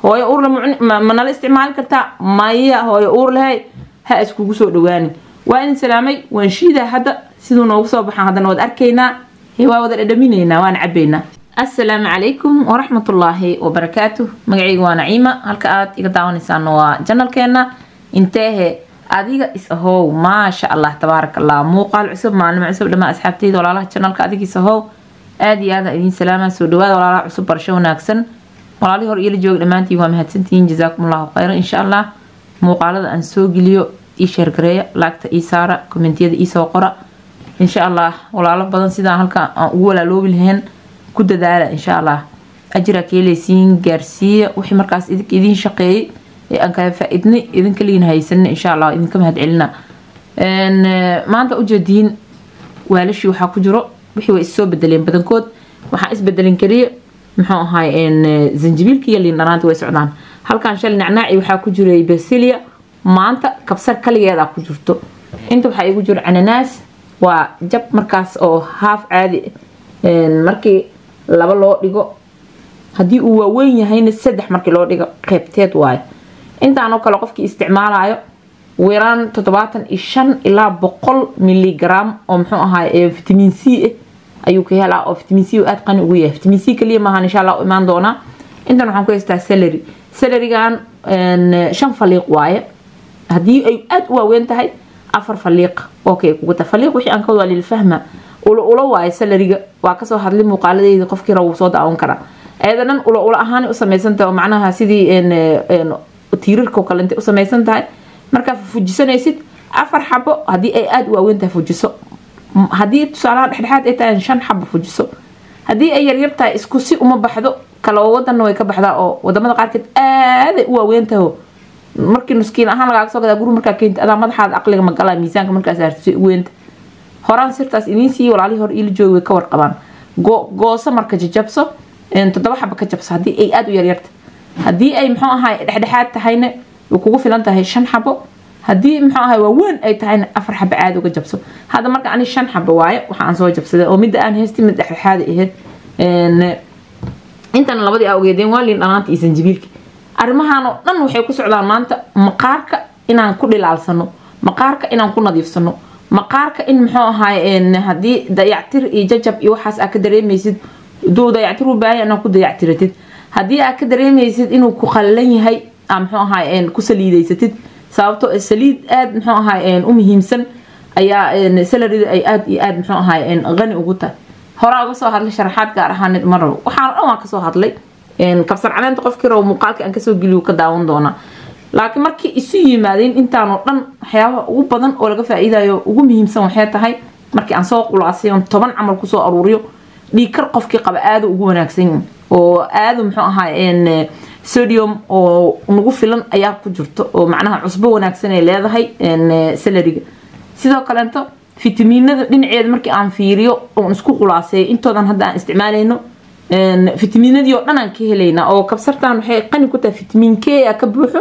hooyo uurle ma nala isticmaali kartaa maya hooyo uur lehay ha iskugu soo dhawaanin waa idin salaamay waan shiidaa hadda siduu noogu soo baxaan haddana waad arkaynaa hee waa wada dhadhaminaynaa waan cabaynaa assalaamu calaykum waraxmatullaahi wabarakaatu magacayga waa naciima halka aad iga daawanaysaan waa janalkeena inteehe adiga is ahow maasha allah tabaaraka allah muuqaal cusub maalimo cusub dhamaa asxaabteyda walaalaha janalka adiga is ahow aada iyo aada idiin salaama soo dhawaada walaalaha cusub barasho wanaagsan walaalihii hor iila jooga dhammaantiin waa mahadsantihiin jazaakum allahu khayran insha allah muuqaalada aan soo geliyo ii sheergareeya laagta ii saara kommentiyada ii soo qora insha allah walaalo badan sidaan halka aan ugu walaaloobi lahayn ku dadaala insha allah ajiraa keeleysiin gaarsiiya wixii markaas idinka idiin shaqeeyay ee aan kala faa-idnay idinka liin haysanay insha allah idinka mahad celina maanta ujeediin waalashii waxaa ku jiro wixii way issoo bedeleen badankood waxaa isbedelin kaliya muxuu ahaay zanjibiilka iyo liin dhanaanta way socdaan halkan shal nacnaaci waxaa ku jiray basilia maanta kabsar kaligeeda ku jirto inta waxaa igu jiro cananaas waa jab markaas oo haaf caadi markii laba loo dhigo haddii uu waaweyn yahayna saddex markii loo dhigo qeybteed waayo intaanoo kale qofkii isticmaalayo weeraan toddobaatan iyo shan ilaa boqol miligram oo muxuu ahaay vitamin c ah ayuu ka helaa oo vitamin c aada qani ugu yahay vitamin c kaliya maahan insha allah u imaan doonaa intan waxaan ku haystaa salary salarigan shan faliiq waaye haddii ay aada u waaweyn tahay afar faliiq okay kugu ta faliiq wixii aan ka wada lilfahma ulo ulo waaye salariga waa kasoo hadlay muuqaaladeyda qofkii raba wuu soo daawan karaa ayada dhan ulo ulo ahaan u samaysan tahay oo macnaha sidii tiirarkao kale intay u samaysan tahay markaa fujisanaysid afar xabo haddii ay aada u waaweyn tahay fujiso haddii tusaalaha dhexdhexaad ay tahay shan xabo fujiso haddii ay yaryar tahay isku si uma baxdo kala wadanna way ka baxdaa oo wadamada qaarkeed aaday u waaweyn tahay markii nuskiin ahaan lagaaga soo gadaa guri markaa keenta adaa madaxaada aqliga magala miisaanka markaas hartisay u weynta horaan sirtaas idiin siiya walaalihii hor iila joogi way ka warqabaan gooso marka jajabso toddoba xaba ka jabso haddii ay aada u yaryarta haddii ay muxuu ahay dhexdhexaad tahayna way kugu filan tahay shan xabo haddii muxuu ahay waaweyn ay tahayna afar xabo caadi uga jabso hadda marka ani shan xabo waaye waxa aan soo jabsaday oo midda aan haystay mid dhexdhexaada ahayd intana labadii aa ogeedeen waa liin dhanaanta iyo sanjibiilka arrimahan oo dhan waxay ku socdaan maanta maqaarka inaan ku dhilaalsano maqaarka inaan ku nadiifsano maqaarka in muxuu ahaay haddii dayactir iyo jajab iyo waxaas aa ka dareemaysid duu dayactir u baahan inaa ku dayactiratid haddii aa ka dareemaysid inuu ku qallalan yahay aa muxuu ahaay ku saliidaysatid sababto saliid aada muxuu ahaay u muhiimsan ayaa salarida ay aada iyo aada muxuu ahaay qani ugu tahay horaa uga soo hadlay sharaxaad gaar ahaaneed ma rabo waxaana dhan waan kasoo hadlay kabsar caleenta qofkii rabo muuqaalka aan kasoo geliyo ka daawan doonaa laakiin markii isu yimaadeen intaanoo dhan waxyaabaha ugu badan oo laga faa-iidayo ugu muhiimsan waxay tahay markii aan soo qulaasay oon toban camal kusoo aruuriyo dhiikar qofkii qaba aada ugu wanaagsan oo aada muxuu ahaa sodium oo nagu filan ayaa ku jirto oo macnaha cusbo wanaagsan ay leedahay salariga sidoo kaleeto fitamiinada dhinaceeda markii aan fiiriyo oon isku qulaaseeyo intoodan hadda aan isticmaalayno fitamiinadii oo dhan aan ka helaynaa oo kabsartan waxay qani ku tahay fitamiin k a ka buuxo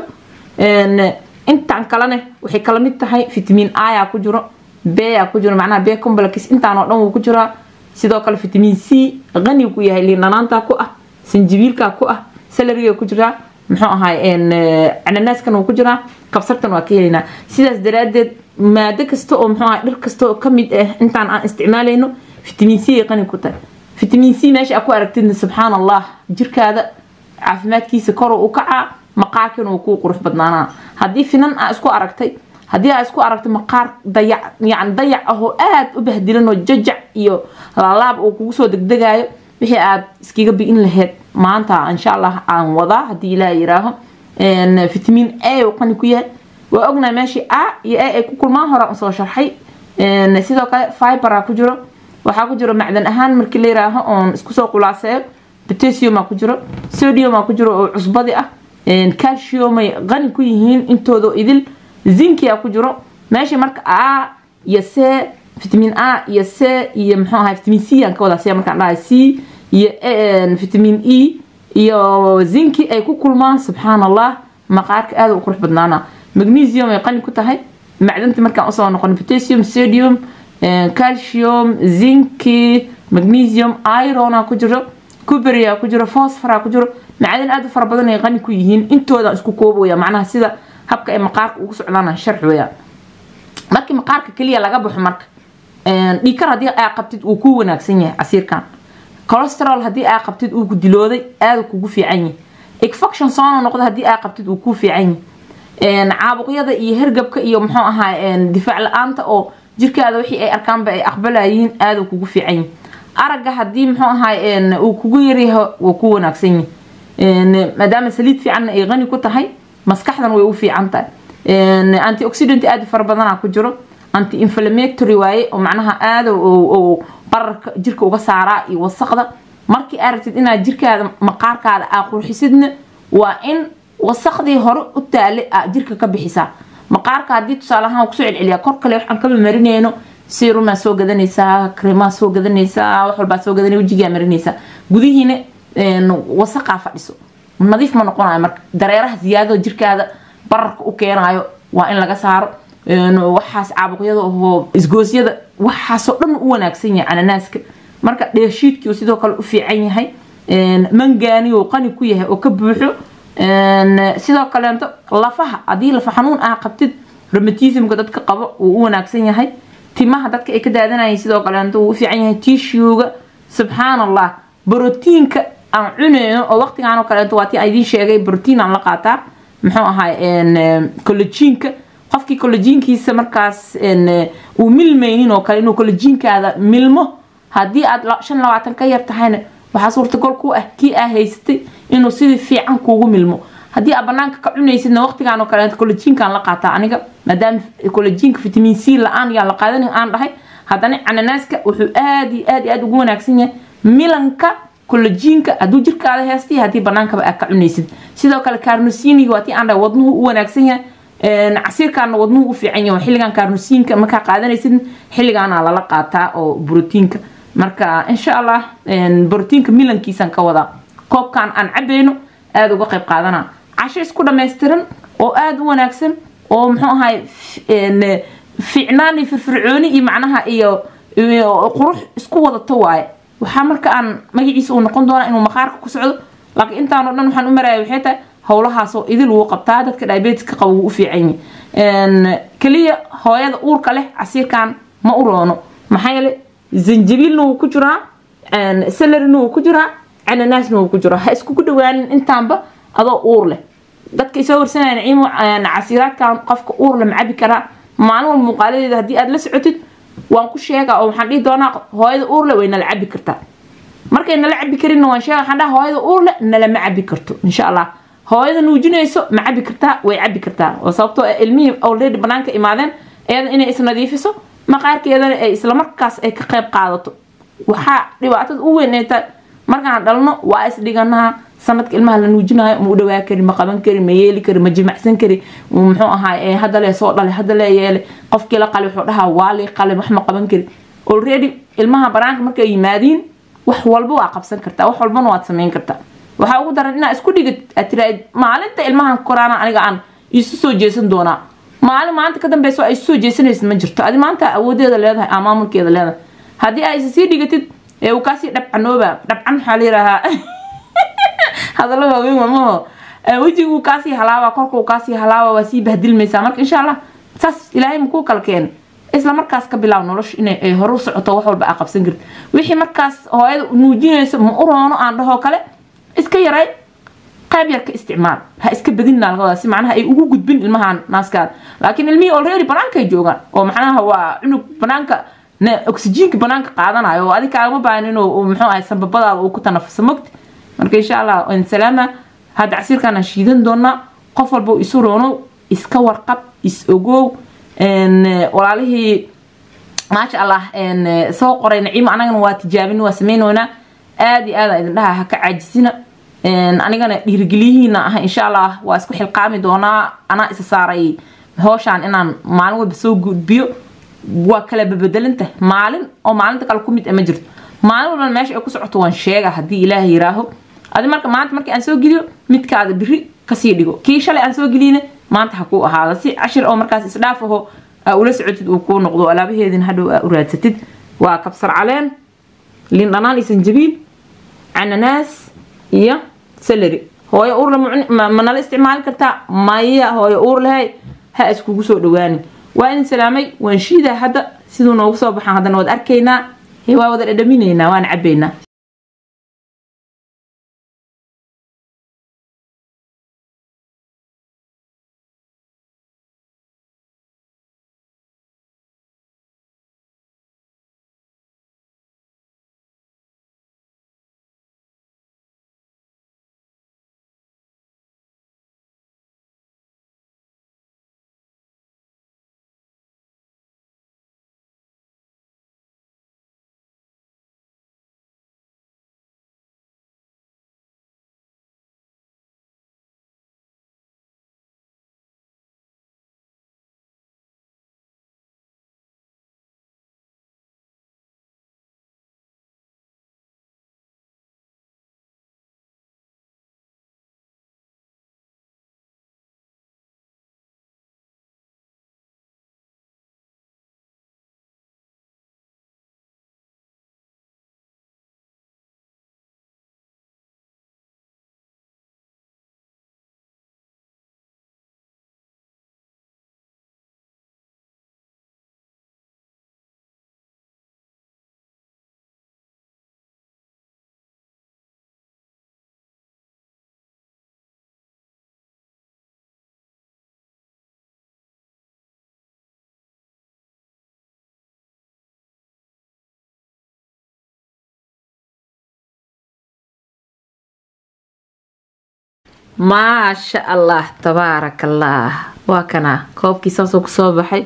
intaan kalene waxay kala mid tahay fitamiin a ku jiro b a ku jiro macnaha b complex intaan oo dhan wuu ku jiraa sidoo kale fitamiin c qani ku yahay liindhanaanta ku ah sanjibiilka ku ah salariga ku jiraa muxuu ahaay cananaaskan wuu ku jiraa kabsartan waa ka helaynaa sidaas daraadeed maado kasta oo muxuu ahay dhir kasta oo kamid ah intaan aan isticmaalayno fitamiin c ay qani ku tahay fitamiin c meesha aa ku aragtidna subxaan allah jirkaada caafimaadkiisa kor u kacaa maqaarkana uu kuu qurux badnaanaa haddii finan aa isku aragtay haddii aa isku aragtay maqaar dayac yani dayac ahoo aada u bahdilan oo jajac iyo laalaab uu kugu soo degdegayo wixii aad iskaga bi'in lahayd maanta insha allah aan wadaa haddii ilaah yiraaho fitamiin a uu qani ku yahay waa ognahay meeshii a iyo a ay ku kulmaan hore usoo sharxay sidoo kale fibera ku jiro waxaa ku jiro macdan ahaan markii la yiraaho oon isku soo qulaaseeyo potassiumaa ku jiro sodiumaa ku jiro oo cusbadi ah calciumay qani ku yihiin intooda idil zinkia ku jiro meesha marka a iyo c vitamin a iyo c iyo muxuu ahay vitamin c aan ka wadaa c markaan dhahay c iyo vitamin e iyo zinki ay ku kulmaan subxaan allah maqaarka aada u qurux badnaana magnesium ay qani ku tahay macdanta markaan usoo noqon potassium sodium calcium zinki magnesium irona ku jiro kuberia ku jiro fosfora ku jiro macdan aad u fara badan ay qani ku yihiin intooda isku koobaya macnaha sida habka ay maqaarka ugu socdaan sharx weeyaan markii maqaarka keliya laga baxo marka dhiikar haddii aa qabtid uu ku wanaagsan yahay casiirkan colesterol haddii aa qabtid uu ku dilooday aada kugu fiican yahay infection soono noqda haddii aa qabtid uu ku fiican yahay caabuqyada iyo hergabka iyo muxuu ahaa difaac la-aanta oo jirkaada wixii ay arkaanba ay aqbalayiin aada kugu fiican yahay aragga haddii muxuu ahaa uu kugu yaryahay wuu ku wanaagsan yahay maadaama saliid fiicanna ay qani ku tahay maskaxdan way u fiican tahay antioxidant aada fara badanaa ku jiro anti inflammatory waaye oo macnaha aada qararka jirka uga saaraa iyo wasaqda markii aa rabtid inaad jirkaada maqaarkaada aa qurxisidna waa in wasaqdii hore u taale aa jirka ka bixisaa maqaarka haddii tusaale ahaan kusoo celceliyaa kor kale waxaan kama marinayno serumaa soo gadanaysaa kremaa soo gadanaysaa wax walbaa soo gadanay wejigaa marinaysaa gudihiina wasaqaa fadhiso nadiif ma noqonayo marka dareeraha ziyaadada jirkaada bararka u keenayo waa in laga saaro waxaas caabuqyada oo isgoosyada waxaasoo dhan u wanaagsan yahay cananaaska marka dheeshiidkii sidoo kale u fiican yahay mangaani oo qani ku yahay oo ka buuxo sidoo kaleento lafaha haddii lafa xanuun aa qabtid romatismka dadka qabo wuu u wanaagsan yahay timaha dadka ay ka daadanayeen sidoo kaleento wuu u fiican yahay tishuga subxaan allah brotiinka aan cuneyno oo waqtigaan oo kaleento waa tii aan idiin sheegay brotiin aan la qaataa muxuu ahay collajiinka qofkii collajiinkiisa markaas uu milmaynin oo kale inuu collajiinkaada milmo haddii aad shan labaatan ka yar tahayna waxaa suurtagal ku ah kii aa haysatay inuu sidii fiican kuugu milmo haddii aad banaanka ka cunaysidna waqtigaan oo kale collajiinkaan la qaataa aniga maadaama collajiinka vitamin c la-aan yaa la qaadan aan dhahay haddana cananaaska wuxuu aad iyo aad iyo aad ugu wanaagsan yahay milanka collajiinka hadduu jirkaada heestay haddii banaankaba aad ka cunaysid sidoo kale carnosiniga waa tii aan dhahay wadnuhu u wanaagsan yahay casiirkaana wadnuhu u fiican yahay xilligan carnosiinka markaa qaadanaysid xilligaana lala qaataa oo brotiinka marka insha allah brotiinka milankiisaan ka wadaa koobkan aan cabayno aada uga qayb qaadana casho isku dhammaystiran oo aada u wanaagsan oo muxuu ahay fiicnaan iyo firfircooni iyo macnaha iyo qurux isku wadato waaye waxaa marka aan magaciisa uu noqon doonaa inuu maqaarka ku socdo laakiin intaanoo dhan waxaan u maraya waxay tahay howlahaasoo idil wuu qabtaa dadka diabetiska qaba wuu u fiican yahay keliya hooyada uurka leh casiirkan ma u roono maxaa yeele zanjabiilna wuu ku jiraa salarina wuu ku jiraa cananaasna wuu ku jiraa ha iskugu dhawaanin intaanba adoo uur leh dadka isoo warsanaya naciimo casiiraadkan qofka uur leh ma cabi karaa maalin walba muuqaaladeeda haddii aad la socotid waan ku sheegaa oo waxaan dhihi doonaa hooyada uur leh way nala cabi kartaa markay nala cabi karinna waan sheega waxaan dhaha hooyada uur leh nalama cabi karto insha allah hooyada nuujinayso ma cabi kartaa way cabi kartaa oo sababtoo ilmihii already banaanka imaadeen iyada inay isnadiifiso maqaarkeedana ay islamarkaas ay ka qayb qaadato waxaa dhibaatada u weyn ay tahay markaan dhalno waa isdhiganaa sanadka ilmaha la nuujinayo ma u dhawaa kari ma qaban kari ma yeeli kari ma jimacsan kari muxuu ahaa haddalee soo dhalay haddalee yeele qofkii la qali wuxuu dhahaa waa lii qali wax ma qaban kari already ilmaha banaanka markay yimaadiin wax walba waa qabsan kartaa wax walbana waad samayn kartaa waxaa ugu daran inaa isku dhigid aad tiraahid maalinta ilmahan koraana aniga aan isu soo jeesan doonaa maalin maanta ka dambeyso ay isu soo jeesanaysid ma jirto adi maanta awoodeeda leedahay aa maamulkeeda leedahay haddii aa isa sii dhigatid ee uu kaasii dhabcanooba dhabcan waxaa la yidhaahaa hadallo waaweyn wamaho wejiguu kaasii halaaba korkuu kaasii halaaba waa sii bahdilmaysaa marka insha allah saas ilaahay makuu kala keena isla markaas ka bilaab nolosha inay horu socoto wax walba aa qabsan karti wixii markaas hooyada nuujinayso ma u roono aan dhahoo kale iska yaray qayb yar ka isticmaal ha iska badinna laga wadaa si macnaha ay ugu gudbin ilmahan naaskaada laakiin ilmihii already banaankay joogaan oo macnaha waa cunug banaanka oxygenka banaanka qaadanayo oo adig kaagama baahan inuu muxuu ahay sanbabadaada uu ku tanafuso mogti marka insha allah salaama hadda casiirkaan shiidan doonaa qof walba isu roono iska warqab is ogow walaalihii maasha allah soo qoray naciimo anagana waa tijaabin waa sameynoynaa aada iyo aada idin dhaha ha ka caajisina anigana dhiirigeliyihiina ah insha allah waa isku xilqaami doonaa anaa isa saaray hooshaan inaan maalin walba soo gudbiyo waa kala babedelanta maalin oo maalinta kale ku mid ma jirto maalin walba meesha ay ku socoto waan sheega haddii ilaahay yiraaho adi marka maanta markii aan soo geliyo midkaada biri kasii dhigo kii shalay aan soo geliyna maanta ha kuu ahaada si cashir oo markaas isdhaaf aho aa ula socotid uu kuu noqdo alaabaheedin hadhow aa u raadsatid waa kabsar caleen liin dhanaan iyo sanjabiil cananaas iyo salary hooyo uurle ma nala isticmaali kartaa maya hooyo uur lehay ha iskugu soo dhawaanin waa idin salaamay waan shiidaa hadda siduu noogu soo baxaan haddana waad arkaynaa he waa wada dhadhaminaynaa waan cabaynaa maasha allah tabaaraka allah waa kanaa koobkii saasoo kusoo baxay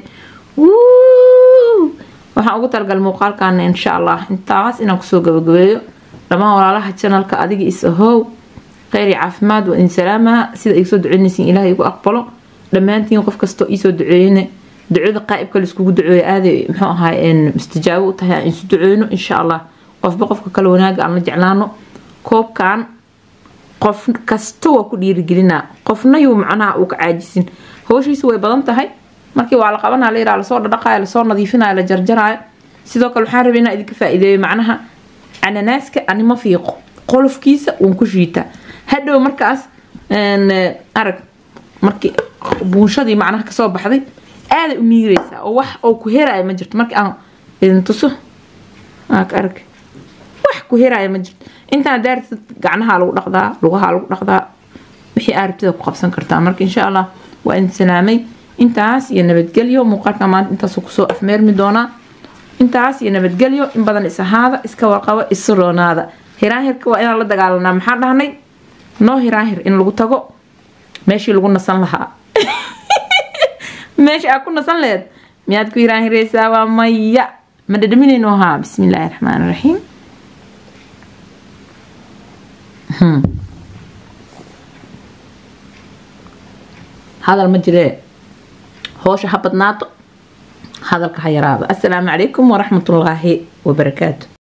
waxaan ugu talagal muuqaalkaana insha allah intaas inaan kusoo gabagabeeyo dhammaan walaalaha janalka adiga is ahow kheyr iyo caafimaad waa idin salaamaha sida igsoo duceynaysiin ilaah igu aqbalo dhammaantiin qof kastoo iisoo duceeyne ducada qaa'ibka laiskugu duceeyo aaday muxuu ahaay mustajaabo u tahay aan isu duceyno insha allah qofba qofka kale wanaaga aan la jeclaano koobkan qof kasta waa ku dhiirigelinaa qofna yuu macnaha uu ka caajisin howshiisu way badan tahay markii waa la qabanaa la yiraha lasoo dhadhaqaayo lasoo nadiifinayo la jarjaraayo sidoo kale waxaan rabay inaa idinka faa-iideeyo macnaha cananaaska anima fiiqo qolofkiisa uun ku shiitaa hadhow markaas arag markii buunshadii macnaha kasoo baxday aaday u miireysaa oo wax oo ku heraayo ma jirto markii aan idin tuso arag wax ku heraayo ma jirto intaan daartid gacnaha lagu dhaqdaa lugaha lagu dhaqdaa wixii aarabtida ku qabsan kartaa marka insha allah waa idin salaamay intaas iyo nabadgelyo muuqaalka maanta intaasuu kusoo afmeermi doonaa intaas iyo nabadgelyo in badan is ahaada iska warqabo isu roonaada hiraahirka waa inaan la dagaalanaa maxaa dhahnay noo hiraahir in lagu tago meeshii lagu nasan lahaa meesha aad ku nasan lehed miyaad ku hiraahireysaa waa maya ma dhadhaminayno haa bismi illaahi raxmaan raxiim hadal ma jiree hoosha ha badnaato hadalka ha yaraado assalaamu calaykum waraxmatullaahi wabarakaatu